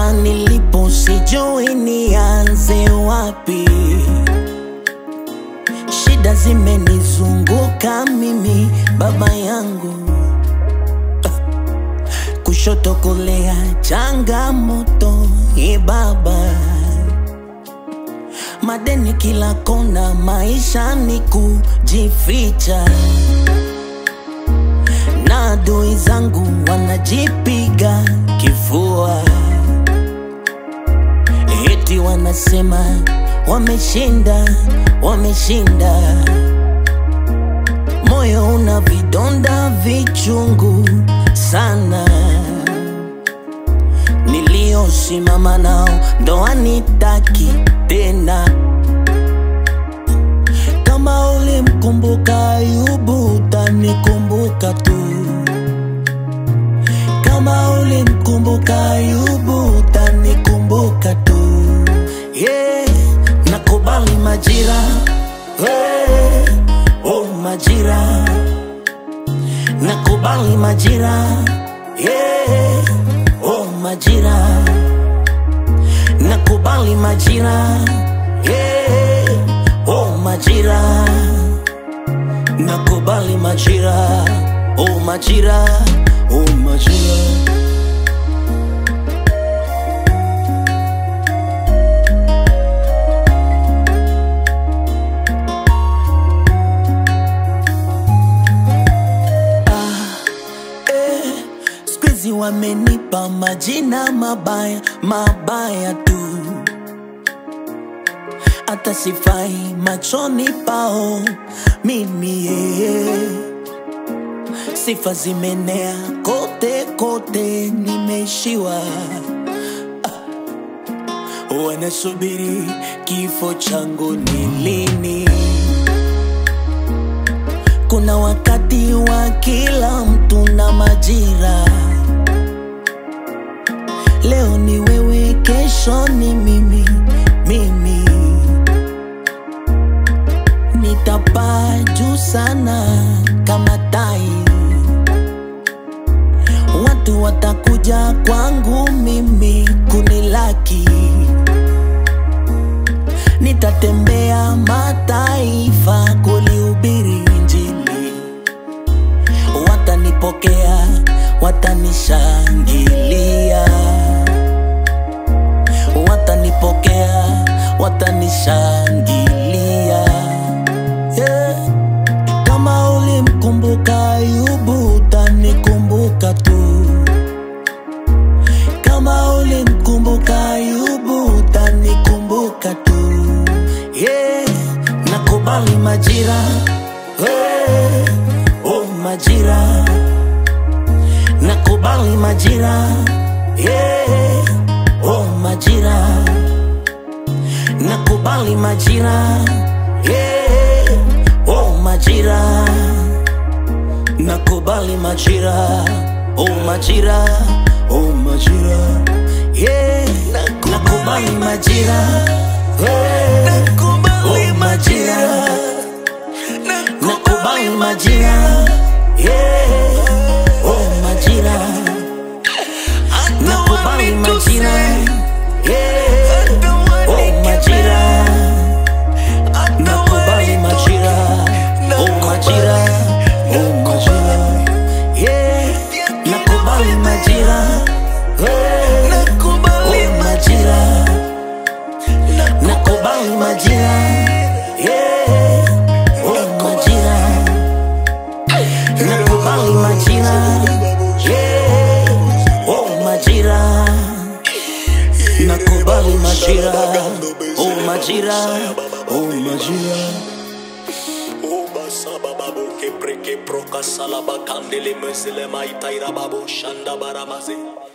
hapa nilipo sijui nianze wapi shida zimenizunguka mimi baba yangu kushoto kulea changamoto i baba madeni kila kona maisha ni kujificha na adui zangu wanajipiga kifua eti wanasema wameshinda wameshinda moyo una vidonda vichungu sana niliosimama nao ndo anitaki tena kama ulimkumbuka Ayubu utanikumbuka tu kama ulimkumbuka Ayubu utanikumbuka tu yeah. nakubali majira hey. oh majira nakubali majira yeah. oh majira nakubali majira yeah. oh majira nakubali majira oh majira oh majira Squeezy wamenipa majina mabaya mabaya tu, hata sifai machoni pao mimi yeye. Sifa zimenea kote kote, nimeishiwa ah. Wanasubiri kifo changu ni lini? Kuna wakati wa kila mtu na majira. Leo ni wewe, kesho ni mimi, mimi nitapaa juu sana kama tai. Watu watakuja kwangu mimi kunilaki, nitatembea mataifa kulihubiri Injili watanipokea, watanishangilia, watanipokea, watanishangilia. Yeah. Kama ulimkumbuka Ayubu utanikumbuka tu, kama ulimkumbuka Ayubu utanikumbuka tu. Yeah. Nakubali majira hey. Oh majira, nakubali majira yeah. Oh majira, nakubali majira yeah. Oh majira, nakubali majira Oh majira, oh majira yeah. Nakubali majira yeah. Oh majira nakubali majira yeah. oh majira nakubali majira yeah. oh majira nakubali majira oh majira oh majira yeah. nakubali majira yeah. oh majira nakubali majira yeah. oh majira nakubali majira yeah. oh majira nakubali majira oh majira oh majira Ubasababo kepreke proka salaba kandele mesele maitaira babo shanda baramaze